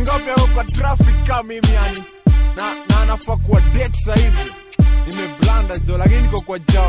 wangapi ako kwa traffic kama mimi yani na, na anafaa kuwa date sahizi nimeblanda jo lakini niko kwa jam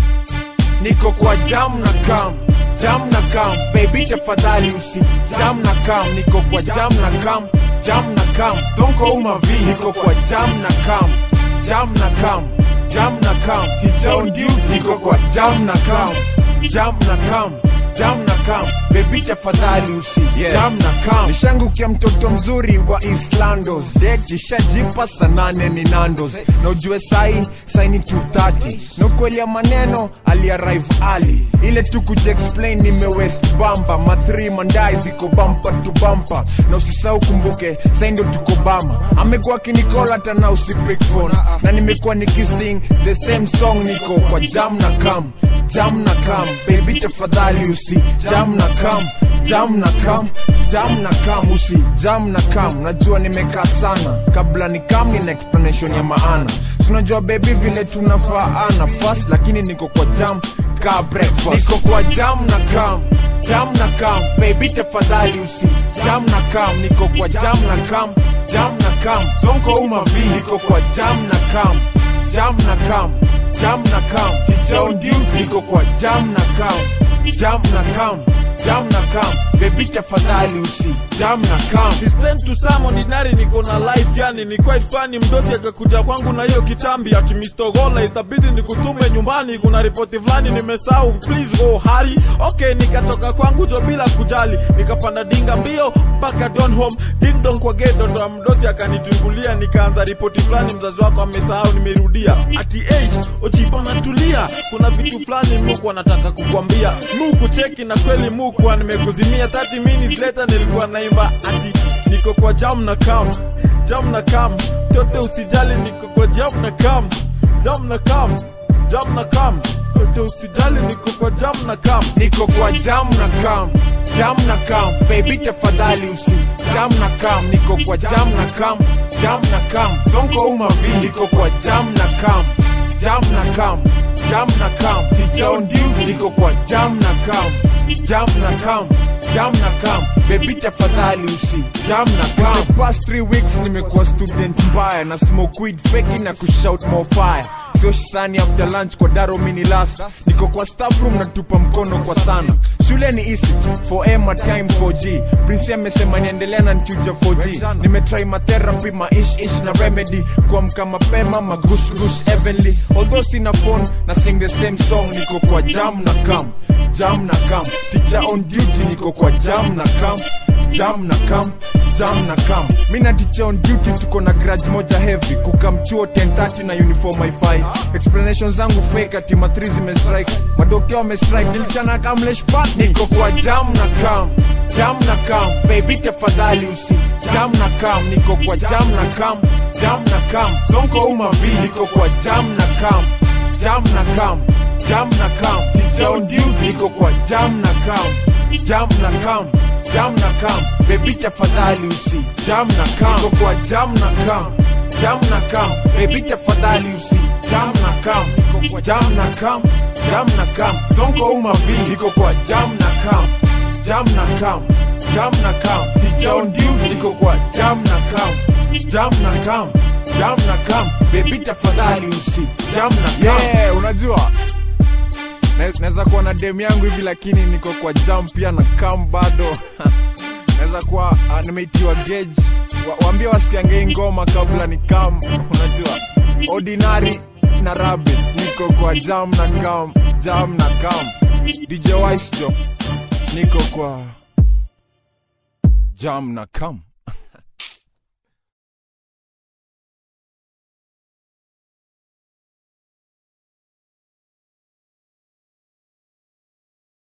niko kwa jam na kam jam na kam baby tafadhali usi jam na kam niko kwa jam na kam jam na kam sonko umavi niko kwa jam na kam jam na kam jam na kam teacher on duty niko kwa jam na kam jam na kam jam na kam baby tafadhali usi Yeah. jam na kam nishangukia mtoto mzuri wa islandos det ishajipa sanane ni nandos na ujue sai saini 230 na ukweli ya maneno aliarive ali ile tu kujiexplain nime west bamba matri mandai ziko bampa tu bampa na usisahau kumbuke sai ndo tuko bama amekuwa akinikola hata na usipik phone na nimekuwa nikising the same song niko kwa jam na kam jam na kam baby tafadhali usi jam na kam jam na kam jam na kam usi jam na kam najua nimekaa sana kabla ni kam nina explanation ya maana sinajua bebi vile tunafaana fast lakini niko kwa jam ka breakfast niko kwa jam na kam jam na kam baby tafadhali usi jam na kam niko kwa jam na kam jam na kam sonko umavi niko kwa jam na kam jam na kam jam na kam teacher on duty niko kwa jam na kam jam na kam jam na kam baby tafadhali usi jam na kam It's time to some ordinary niko na life yani ni quite funny mdosi akakuja kwangu na hiyo kitambi ati Mr. Gola itabidi nikutume nyumbani kuna ripoti fulani nimesahau please go hurry okay nikatoka kwangu jo bila kujali nikapanda dinga mbio mpaka don home ding dong kwa gate ndo ya mdosi akanitungulia nikaanza ripoti fulani mzazi wako amesahau nimerudia ati age ochipana tulia kuna vitu fulani muku anataka kukwambia muku cheki na kweli muku nimekuzimia 30 minutes later nilikuwa naimba ati niko kwa jam na kam jam na kam tote usijali niko kwa jam na kam jam na kam jam na kam tote usijali niko kwa jam na kam niko kwa jam na kam jam na kam baby tafadhali usi jam na kam niko kwa jam na kam jam na kam sonko umavi niko kwa jam na kam jam na kam jam na kam teacher on duty niko kwa jam na kam jam na kam jam na kam baby tafadhali usi jam na kam the past three weeks nimekuwa student mbaya na smoke weed feki na kushout more fire sio shisani after lunch kwa daro mini last niko kwa staff room natupa mkono kwa sana shule ni easy for M time 4G prince amesema niendelea na nchuja 4G nimetry matherapy maish ish na remedy kuamka mapema magush gush heavenly although sina phone na sing the same song niko kwa jam na kam jam na kam teacher on duty niko kwa jam na kam jam na kam jam na kam mi na teacher on duty tuko na grudge moja heavy kukamchuo 1030 na uniform wifi explanation zangu fake ati matri zimestrike madokta wamestrike nilichana kamlesh pat niko kwa jam na kam jam na kam baby tafadhali usi jam na kam niko kwa jam na kam jam na kam sonko umavi niko kwa jam na kam jam na kam jam na kam teacher on duty niko kwa jam na kam jam na kam jam na kam baby tafadhali usi jam na kam niko kwa jam na kam jam na kam baby tafadhali usi jam na kam niko kwa jam na kam jam na kam sonko umavi niko kwa jam na kam jam na kam jam na kam teacher on duty niko kwa jam na kam jam na kam jam na kam baby tafadhali usi jam na kam yeah, unajua Na- naweza kuwa na dem yangu hivi lakini niko kwa jam pia na kam bado naweza kuwa uh, nimeitiwa gauge wa, waambie wasikiange hii ngoma kabla ni kam unajua ordinary na rabbit niko kwa jam na kam jam na kam dj Wise jo niko kwa jam na kam